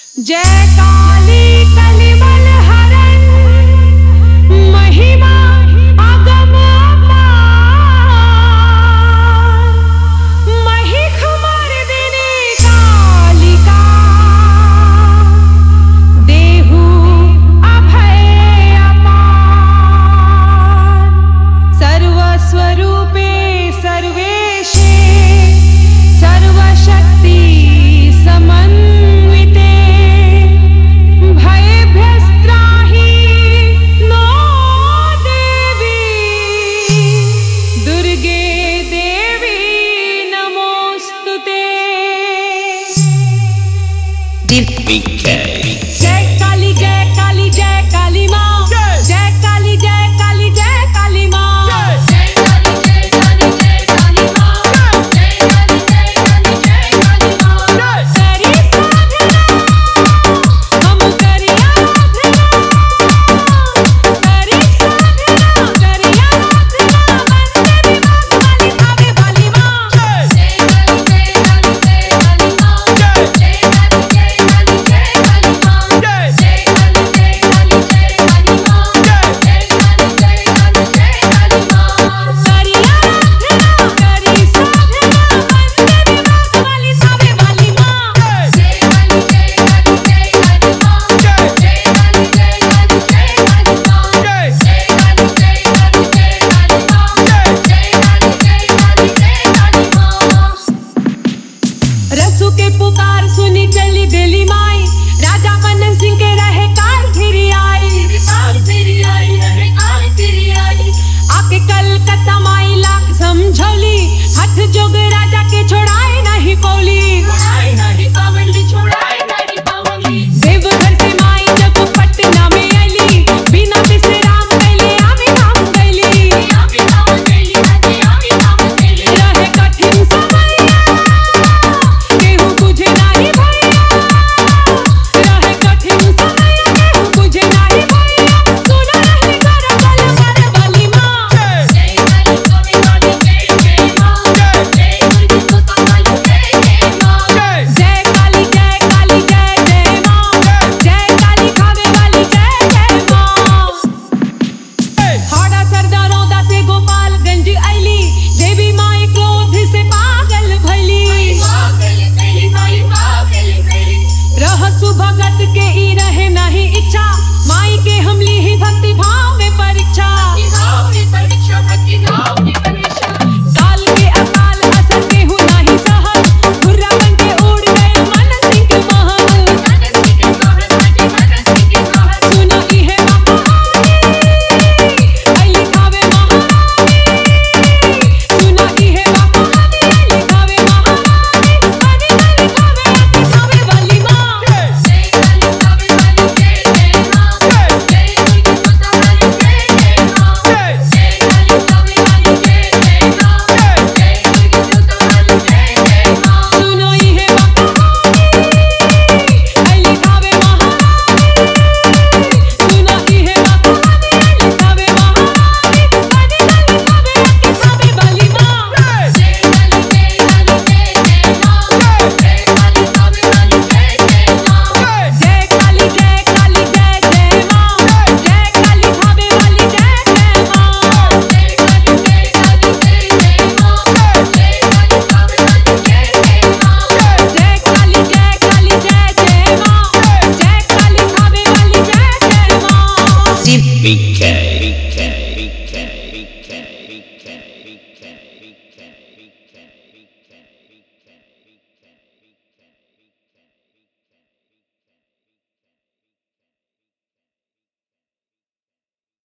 जय काली कलिमल हरण महिमा अगम अपार महिख मर्दिनी कालिका देहु अभय अपार सर्वस्वरूपे सर्वेशे सर्वशक्ति समन्विते भयभ्यस्त्राहि नो देवी दुर्गे देवी नमोऽस्तु ते BK. जय काली जय काली जय काली माँ जय काली जय काली जय काली माँ जय काली जय काली जय काली माँ जय काली जय काली जय काली माँ करी साधना हम करी आराधना करी साधना करी आराधना वंदे विभाग वाली भावे वाली माँ जय काली जय काली जय काली माँ जय काली जय काली जय काली माँ जय काली जय काली जय काली माँ जय काली जय काली जय काली माँ करी आराधना करी साधना वंदे विभाग वाली भावे वाली माँ जय काली जय काली जय काली माँ जय काली जय काली जय काली माँ जय काली जय काली जय काली जय काली माँ रसू के पुकार सुनी चली दिली माई राजा मन सिंह के रहे कार फिरी आई काल तेरी आई रहे काल तेरी आई आके कलकत्ता माई लाख समझौली हथ जोग राजा के छोड़ाए नहीं कोली छोड़ाई नहीं पावली छोड़ाई नहीं पावली देवघर से माई जब पटना में आईली बिना विश्राम कैले आवे धाम कैली आमी नाम तेली हजी आमी नाम तेली रहे कठिन समय केहू बुझे नाही भैया रहे कठिन समय केहू बुझे नाही भैया सुनो रही करबल कर बली माँ जय काली कवि काली जय जय माँ जय दुर्गे सुता काली जय जय माँ जय काली जय काली जय जय माँ जय काली खावे वाली जय जय माँ हाड़ा सरदारों दा से गोपालगंज आईली देवी माई क्रोध से पागल भैली पागल तेली माई पागल तेली रहसु भगत के ई रहे नहीं इच्छा माई के हमली ही भक्ति भाव में परीक्षा निगाह में परीक्षा भक्ति नाम की परीक्षा काल के अकाल असर केहू नहीं सहल खुर्रा बन के उड़ गए मन सिंह के महल मनन की के कहत हजी मनन की के कहत सुनो इहे महारानी अली खावे महारानी सुनो इहे महारानी अली खावे महारानी अली अली खावे अली खावे वाली माँ जय काली कवि काली जय जय माँ जय दुर्गे सुता काली जय जय माँ जय काली कवि काली जय जय माँ जय दुर्गे सुता काली जय जय माँ सुनो इहे महारानी अली खावे महारानी सुनो इहे महारानी अली खावे महारानी अली अली खावे अली खावे वाली माँ जय काली जय काली जय जय माँ जय काली कवि काली जय जय माँ जय काली जय काली जय जय माँ जय काली खावे वाली जय जय माँ जय काली जय काली जय जय माँ जय काली कवि काली जय जय माँ जय काली जय काली जय जय माँ जय काली खावे वाली जय जय माँ BK.